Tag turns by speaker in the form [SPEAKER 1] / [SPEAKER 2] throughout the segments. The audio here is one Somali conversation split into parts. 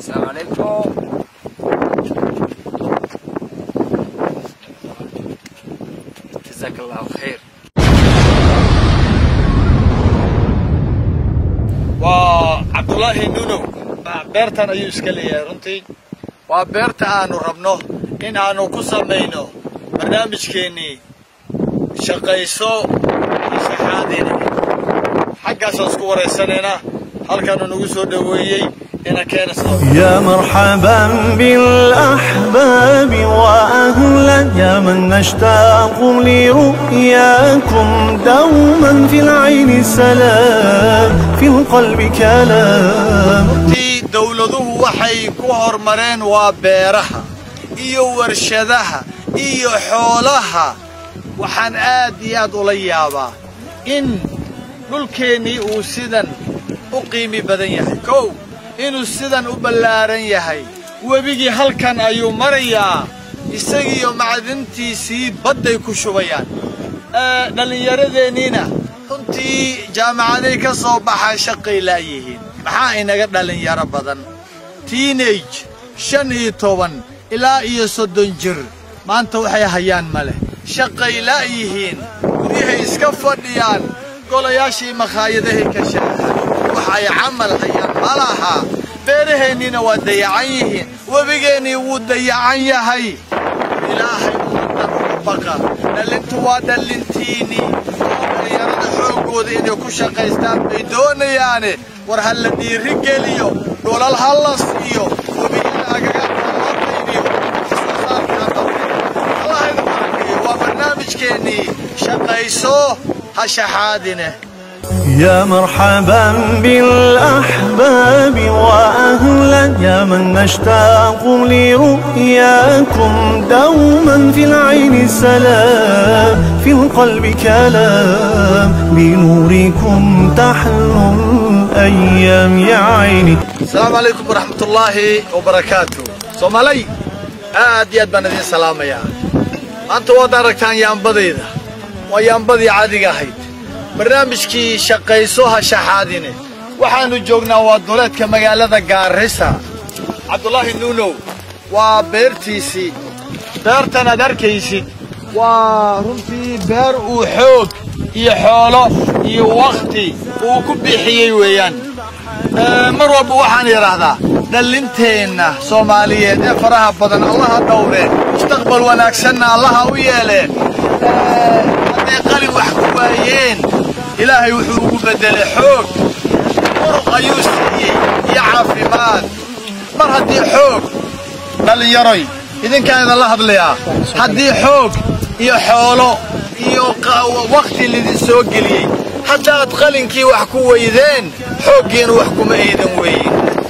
[SPEAKER 1] السلام عليكم جزاك الله خير
[SPEAKER 2] waa cabdulaahi nunow beertan ayuu iska leeyahay runtii waa beerta aanu rabno in aanu ku samayno barnaamijkeennii shaqayso iyo shaxaadina xaggaasaan isku waraysanayna halkaanu nagu soo dhoweeyey ina keena sidoo
[SPEAKER 3] يا مرحبا بالأحباب وأهلا يا من نشتاق لرؤياكم دوما في العين سلام في القلب كلام
[SPEAKER 2] runtii dowladuhu waxay ku hormareen waa beeraha iyo warshadaha iyo xoolaha waxaan aad iyo aad ula yaabaa in dhulkeennii uu sidan u qiimi badan yahay kow inuu sidan u ballaaran yahay webigii halkan ayuu marayaa isagiiyo macdintiisii badday ku shubayaan ee, dhallinyaradeenniina runtii jaamacaday ka soo baxaa shaqay laayihiin maxaa inaga dhallinyaro badan tiinage shan iyo toban ilaa iyo soddon jir maanta waxay hayaan ma leh shaqay laayihiin guryahay iska fadhiyaan golayaashii makhaayadahay ka shaahaan wax ay camal hayaan ma laha beeraheenniina waa dayacan yihiin webigeennii wuu dayacan yahay ilaahay ummaddan uga baqa dhallintu waa dhallintiinnii oo dhallinyarada xooggooda inay ku shaqaystaan bay doonayaane war ha la dhiiri geliyo dhulal ha la siiyo webiyada agagaarka loo qaybiyo soo saarkaa dadka allahayda barakeeyo waa barnaamijkeennii shaqayso ha shaxaadine
[SPEAKER 3] يا مرحبا بالأحباب وأهلا يا من نشتاق لرؤياكم دوما في العين سلام في القلب كلام بنوركم تحلو الأيام يا عيني
[SPEAKER 2] asalaamu calaykum waraxmatullaahi wabarakaatu soomaalay aad iyo aad baan idiin salaamayaa maanta waad aragtaan yaambadayda waa yaambadii caadiga ahayd barnaamijkii shaqayso ha shaxaadine waxaannu joognaa waa duleedka magaalada gaarisa cabdulaahi nuunow waa beertiisii beertan aad arkaysid waa runtii beer uu xoog iyo xoolo iyo wakhti uu ku bixiyey weeyaan Ee, mar walba waxaan idhaahdaa dhallinteenna soomaaliyeed ee faraha badan allaha dhowreen mustaqbal wanaagsanna allaha u yeeleen Ee, hadday qalin wax ku waayeen ilaahay wuxuu ugu beddelay xoog muruq ayuu siiyey iyo caafimaad mar haddii xoog dhallinyaroy idinkaan idinla hadlayaa haddii xoog iyo xoolo iyo qa- wakhti lidin soo geliyey haddaad qalinkii wax ku weydeen xooggiina wax kuma aydan weyin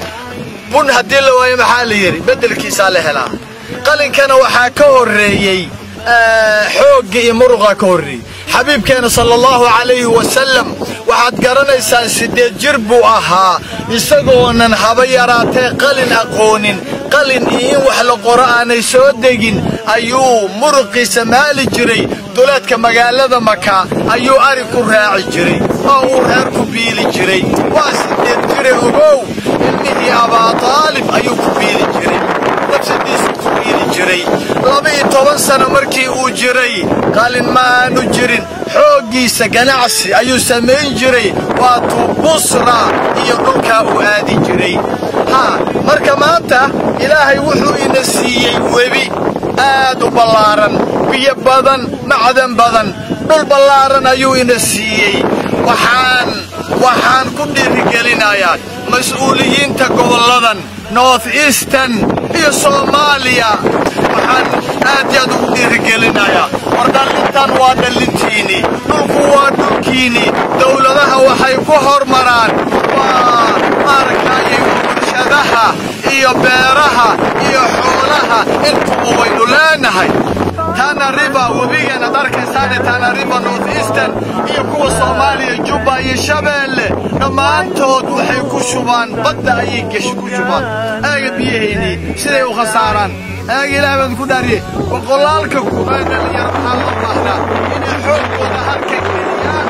[SPEAKER 2] bun haddii la waayo maxaa la yidhi beddelkiisaa la helaa qalinkana waxaa ka horreeyey eh, xoogga iyo muruqa ka horreeyey xabiibkeena sala allahu calayhi wasalam waxaad garanaysaan siddeed jir buu ahaa isagoonan haba yaraatee qalin aqoonin qalin iyo in wax la qoro aanay soo degin ayuu muruqiisa maali jiray duleedka magaalada maka ayuu ari ku raaci jiray oo uu reer ku biili jiray waa siddeed jire ogow ilmihii abaataalib ayuu ku biili jiray nafsadiisu ku biili jiray laba-iyo toban sano markii uu jiray qalin ma aanu jirin xooggiisa ganacsi ayuu samayn jiray waatuu busra iyo dhulkaa uu aadi jiray haa marka maanta ilaahay wuxuu ina siiyey webi aad u ballaaran biyo badan macdan badan dhul ballaaran ayuu ina siiyey waxaan waxaan ku dhiirigelinayaa mas-uuliyiinta gobolladan north eastern iyo soomaaliya waxaan aad iyo aad ugu dhiirigelinayaa war dhallintan waa dhallintiinii dhulku waa dhulkiinii dowladaha waxay ku hormaraan waa maaragtaaye warshadaha iyo beeraha iyo xoolaha intuba waynu leenahay tana river webigan ad arkaysaane tana river north eastern iyo kuwa soomaaliya jubba iyo shabeelle dhammaantood waxay ku shubaan badda ayay gesh ku shubaan aaga biyaheennii siday u khasaaraan aaga ilaah baan ku dhaariyey boqolaalka kumaa dhalinyaro waxaa loo baahnaa inay xoogooda halka geliyaan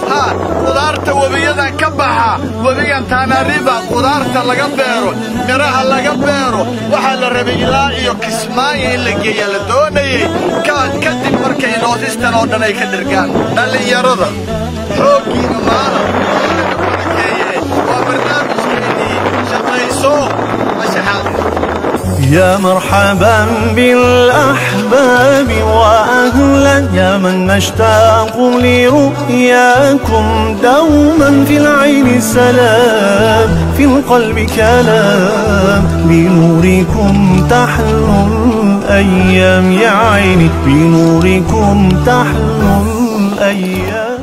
[SPEAKER 2] ha qudaarta webiyadan ka baxa webigan taanariba qudaarta laga beero midhaha laga beero waxaa la rabay ilaa iyo kismaayo in la geeyaa la doonayey kadib markay noodistan oo dhan ay ka dhirgaan dhallinyarada xooggiina maala waa barnaamijkeedii shaqayso mashaxaad
[SPEAKER 3] يا مرحبا بالأحباب وأهلا يا من نشتاق لرؤياكم دوما في العين سلام في القلب كلام بنوركم تحلو الأيام يا عيني بنوركم تحلو الأيام